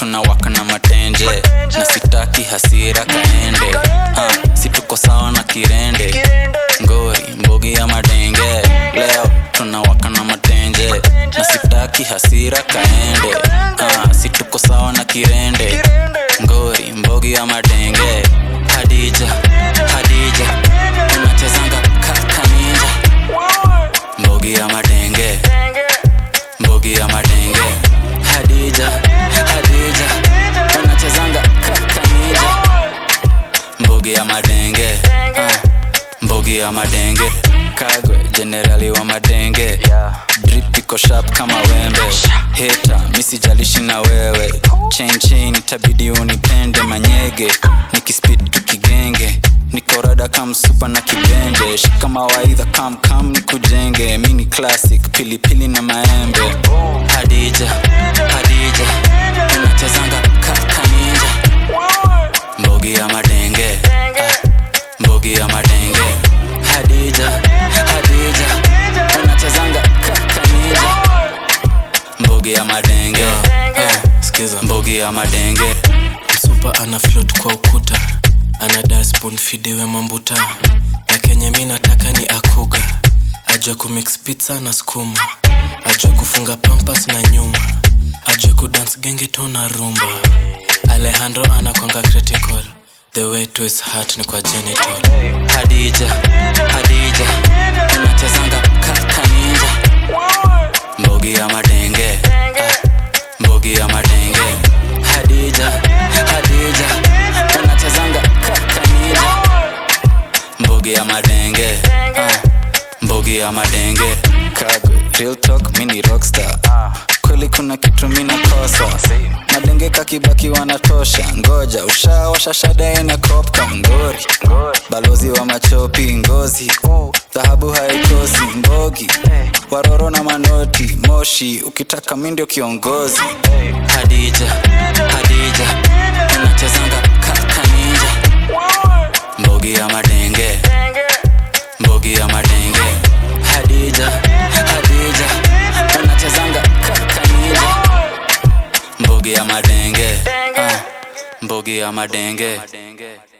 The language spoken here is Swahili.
tunawaka na matenje na sitaki hasira kaende uh, si tuko sawa na kirende ngori mbogi ya madenge leo tunawaka na matenje na sitaki hasira kaende uh, si tuko sawa na kirende ngori mbogi ya madenge hadija hadija unachezanga kaka ninja mbogi ya madenge mbogi ya madenge hadija hadija unachezanga kaka ninja mbogi ya madenge uh, mbogi ya madenge kagwe jenerali wa madenge drip iko sharp kama wembe heta misijalishi na wewe chain chain itabidi unipende manyege nikispid tukigenge nikorada kamsupa na kibende shika mawaidha kam kam nikujenge mini classic pilipili na maembe hadija hadija unachezanga kaka ninja mbogi ya madenge ah, mbogi ya madenge hadija hadija unachezanga kaka ninja mbogi ya madenge ah, skiza mbogi ya madenge msupa ana float kwa ukuta ana dasbon fidewe mambuta na kenye mi nataka ni akuga ajue kumix pizza na skuma ajue kufunga pampas na nyuma ajue kudance gengeto na rumba alejandro anakwanga critical the way to his heart ni kwa genital hadija hadija unachezanga kaka ninja mbogi ya madenge ah, mbogi ya madenge hadija hadija unachezanga kaka ninja mbogi ya madenge ah, mbogi ya madenge kagwe real talk mini rockstar kweli kuna kitu mina kosa madenge kakibaki wanatosha ngoja ushawasha shada ina kopka ngori balozi wa machopi ngozi dhahabu haikosi mbogi waroro na manoti moshi ukitaka mi ndio kiongozi hadija hadija unachezanga kaka ninja mbogi ya madenge mbogi ya madenge hadija hadija unachezanga kaka ninja mbogi ya madenge ah, mbogi ya madenge